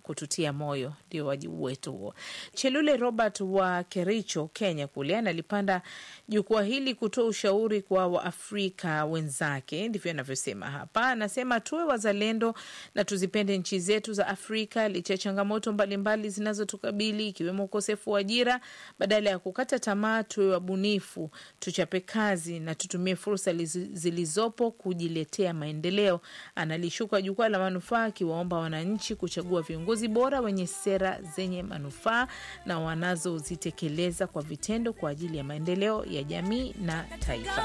kututia moyo, ndio wajibu wetu huo. Chelule Robert wa Kericho, Kenya kule analipanda jukwaa hili kutoa ushauri kwa Waafrika wenzake, ndivyo anavyosema hapa. Anasema tuwe wazalendo na tuzipende nchi zetu za Afrika licha ya changamoto mbalimbali zinazotukabili ikiwemo ukosefu wa ajira. Badala ya kukata tamaa, tuwe wabunifu, tuchape kazi na tutumie fursa zilizopo kujiletea maendeleo. Analishuka jukwaa la manufaa akiwaomba wananchi kuchagua viongozi bora wenye sera zenye manufaa na wanazozitekeleza kwa vitendo kwa ajili ya maendeleo ya jamii na taifa.